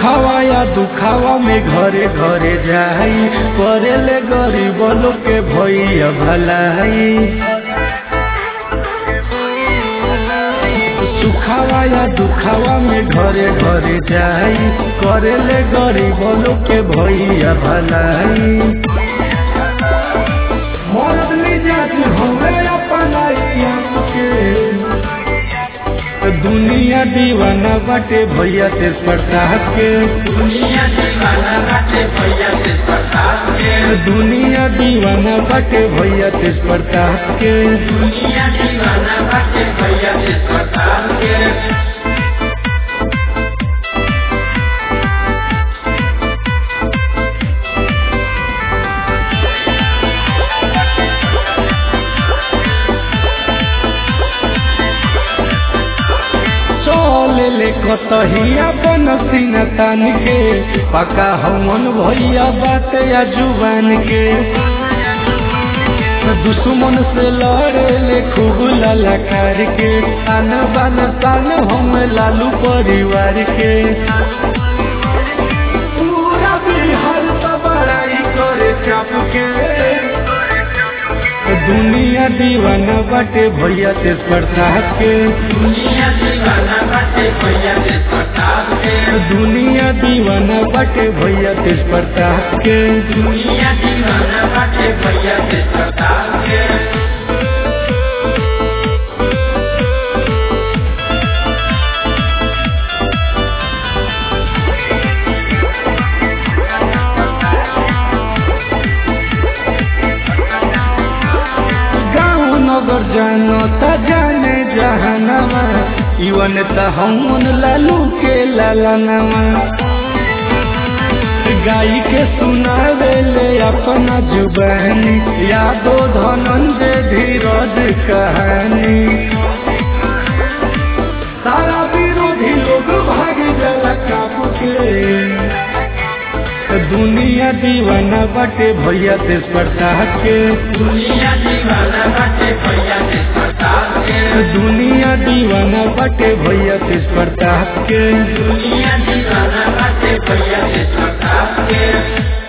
सुखावा या दुखावा में घरे घरे जाई करेले गरीब लोग के भैया भलाई सुखावा या दुखावा में घरे घरे जाई करेले गरीब लोग के भैया भलाई मरद मिजाज हवे अपनाई आपके दुनिया दीवाना बाटे भैया तेज प्रताप के दुनिया दीवाना बाटे भैया से प्रताप के दुनिया दीवाना बाटे भैया तेज प्रताप के दुनिया दीवाना बाटे भैया से प्रताप के चल ले कतहिया बन सीना तान के पका हमन भैया बात या जुबान के दुश्मन से लड़े ले खूब ललकार के तान बान तान हम लालू परिवार के पूरा बिहार तो बड़ाई करे चाप के दुनिया दीवाना बाटे भैया तेज प्रताप के दुनिया दीवाना बाटे भैया से प्रताप के दुनिया दीवाना बाटे भैया तेज प्रताप के दुनिया दीवाना बाटे भैया से प्रताप के गाँव नगर जानो त जाने जहानवा इवन त हमन लालू के लालनवा गाई के सुनावे ले अपना जुबानी यादो धनंजय धीरज कहानी सारा विरोधी लोग भाग जला काबू के दुनिया दीवाना बाटे भैया तेज प्रताप के दुनिया दीवाना बाटे भैया से प्रताप के दुनिया दीवाना बाटे भैया तेज प्रताप के दुनिया दीवाना बाटे भैया से प्रताप के